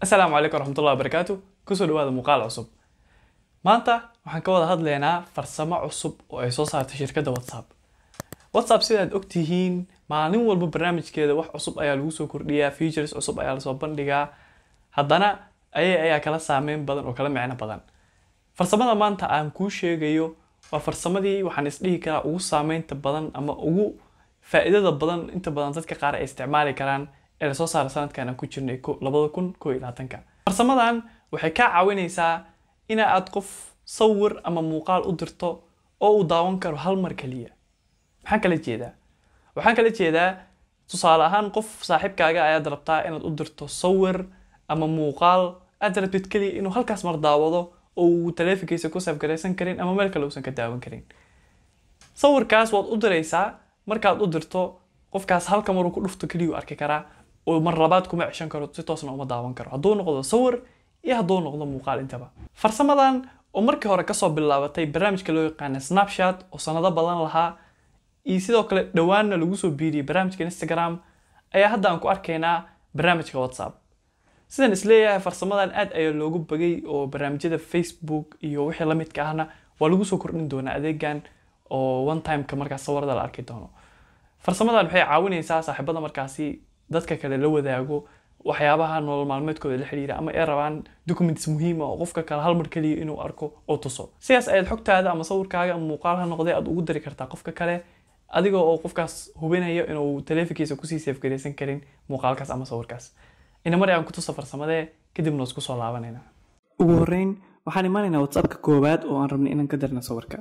asalaamu calaykum waraxmatullahi wabarakaatu kusoo dhawaada muuqaal cusub maanta waxaan ka wada hadlaynaa farsamo cusub oo ay soo saartay shirkadda whatsapp whatsapp sidaad ogtihiin maalin walba barnaamijkeeda wax cusub ayaa lagu soo kordhiyaa features cusub ayaa lasoo bandhigaa haddana ayay ayaa kala saameyn badan oo kala micno badan farsamada maanta aan kuu sheegayo waa farsamadii waxaan isdhihi karaa ugu saameynta badan ama ugu faa'iidada badan inta badan dadka qaar ay isticmaali karaan ee lasoo saara sanadkan aan ku jirnay labada kun koo iyo labaatanka farsamadan waxay kaa caawinaysaa ina aad qof sawir ama muuqaal u dirto oo uu daawan karo hal mar keliya maxaan kala jeedaa waxaan kala jeedaa tusaale ahaan qof saaxiibkaaga ayaad rabtaa inaad u dirto sawir ama muuqaal aad rabtid keliya inuu halkaas mar daawado oo uu taleefankiisa ku safgaraysan karin ama meel kale uusan ka daawan karin sawirkaas waad u diraysaa markaad u dirto qofkaas halka maruu ku dhufto keliya arki karaa oo mar labaad kuma ceshan karo si toosna uma daawan karo hadduu noqdo sawir iyo hadduu noqdo muuqaal intaba farsamadan oo markii hore kasoo bilaabatay barnaamijka loo yaqaana snapchat oo sanado badan lahaa iyo sidoo kale dhowaanna lagu soo biiriyey barnaamijka instagram ayaa hadda aan ku arkaynaa barnaamijka whatsapp sidaan isleeyahay farsamadan aad ayaa loogu bagay oo barnaamijyada facebook iyo wixii la midka ahna waa lagu soo kordhin doonaa adeegan oo one timeka markaas sawirada la arki doono farsamadan waxay caawinaysaa saaxiibada markaasi dadka kale la wadaago waxyaabaha nolol maalmeedkooda la xiriira ama ay rabaan documents muhiima oo qofka kale hal mar keliya inuu arko oo tuso sidaas ayaad xogtaada ama sawirkaaga ama muuqaal ha noqday aad ugu dari kartaa qofka kale adiga oo qofkaas hubinaya inuu taleefankiisa kusii seefgaraysan karin muuqaalkaas ama sawirkaas ina mar aan ku tuso farsamadee kadibna isku soo laabanayna ugu horeyn waxaan imaanaynaa whatsappka koowaad oo aan rabno inaan ka dirno sawirka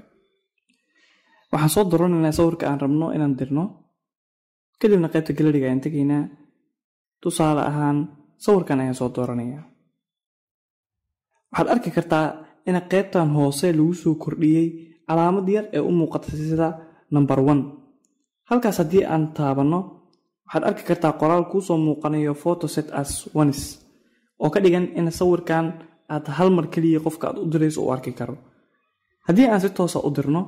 waxaan soo doranaynaa sawirka aan rabno inaan dirno kadibna qaybta galeriga ayaan tegaynaa tusaale ahaan sawirkan ayaan soo dooranayaa waxaad arki kartaa in qaybtan hoose lagu soo kordhiyey calaamad yar ee u muuqata sida number one halkaas haddii aan taabanno waxaad arki kartaa qoraal kuusoo muuqanayo photoset as ones oo ka dhigan in sawirkan aad hal mar keliya qofka aad u dirayso u arki karo haddii aan si toosa u dirno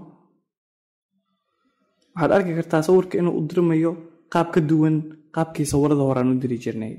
waxaad arki kartaa sawirka inuu u dirmayo qaab ka duwan qaabkii sawirada hore aan u diri jirnay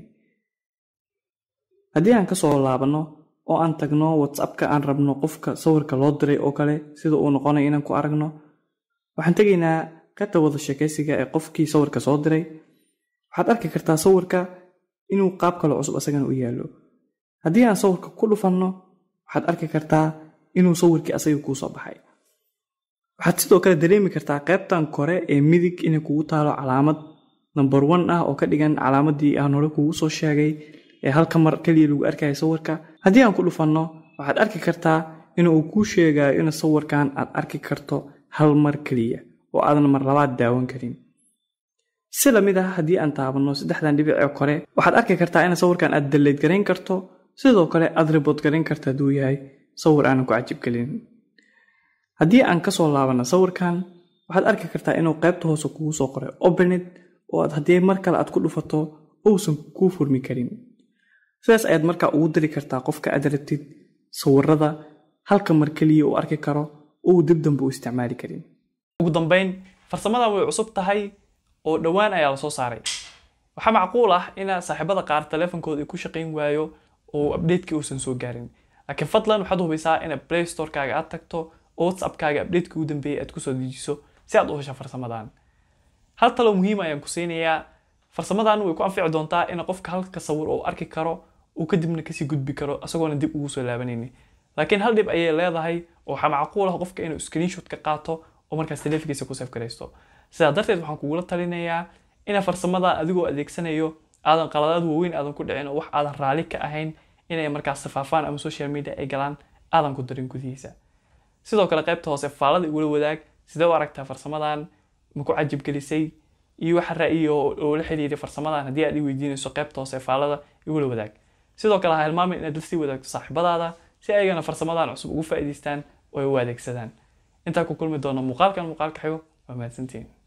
haddii aan kasoo laabanno oo aan tagno whatsappka aan rabno qofka sawirka loo diray oo kale sida uu noqonayo inaan ku aragno waxaan tegaynaa qaybta wada sheekaysiga ee qofkii sawirka soo diray waxaad arki kartaa sawirka inuu qaab kale cusub asagana u yaallo haddii aan sawirka ku dhufanno waxaad arki kartaa inuu sawirkii asaga kuu soo baxay waxaad sidoo kale dareemi kartaa qaybtan kore ee midig inay kugu taalo calaamad number one ah oo ka dhigan calaamadii aan hore kugu soo sheegay ee halka mar keliya lagu arkaya sawirka haddii aan ku dhufanno waxaad arki kartaa inuu kuu sheegayo in sawirkan aad arki karto hal mar keliya oo aadan mar labaad daawan karin si lamid ah haddii aan taabanno saddexdan dhibic ee kore waxaad arki kartaa in sawirkan aad daleyd garayn karto sidoo kale aad ribood garayn karta hadduu yahay sawir aanan ku cajibgelin haddii aan kasoo laabanno sawirkan waxaad arki kartaa inuu qaybta hoose kugu soo qoray opened oo aad haddii mar kale aad ku dhufato uusan kuu furmi karin sidaas ayaad markaa ugu diri kartaa qofka aad rabtid sawirada halka mar keliya uu arki karo oo uu dib dambe u isticmaali karin ugu dambeyn farsamadan way cusub tahay oo dhowaan ayaa la soo saaray waxaa macquul ah ina saaxiibada qaar taleefankooda ay ku shaqayn waayo oo updateki uusan soo gaarin laakiin fadlan waxaad hubaysaa ina play storekaaga aad tagto oo whatsappkaaga updateki ugu dambeeyay aad kusoo dejiso si aad u hesho farsamadan hal talo muhiim ayaan ku siinayaa farsamadan way ku anfici doontaa in qofka halka sawir uu arki karo uu kadibna kasii gudbi karo isagoona dib ugu soo laabanayni laakiin hal dhib ayay leedahay oo waxaa macquul ah qofka inuu screenshot ka qaato oo markaas taleefankiisa ku safgaraysto sidaa darteed waxaan kugula talinayaa ina farsamada adigoo adeegsanayo aadan qaladaad waaweyn aadan ku dhicin oo wax aadan raali ka ahayn inay markaas safaafaan ama social media ay galaan aadan ku darin gudihiisa sidoo kale qaybta hoose faalada igula wadaag sidee u aragtaa farsamadan ma ku cajibgelisay iyo waxa ra'yi oo la xiriiray farsamadan haddii aad i weydiinayso qaybta hoose faalada igula wadaag sidoo kale ha hilmaamin inaad lasii wadaagto saaxiibadaada si ayagana farsamadan cusub ugu faa'iidaystaan oo ay u adeegsadaan intaa ku kulmi doona muuqaalkan muuqaalka xigo waa mahadsantiin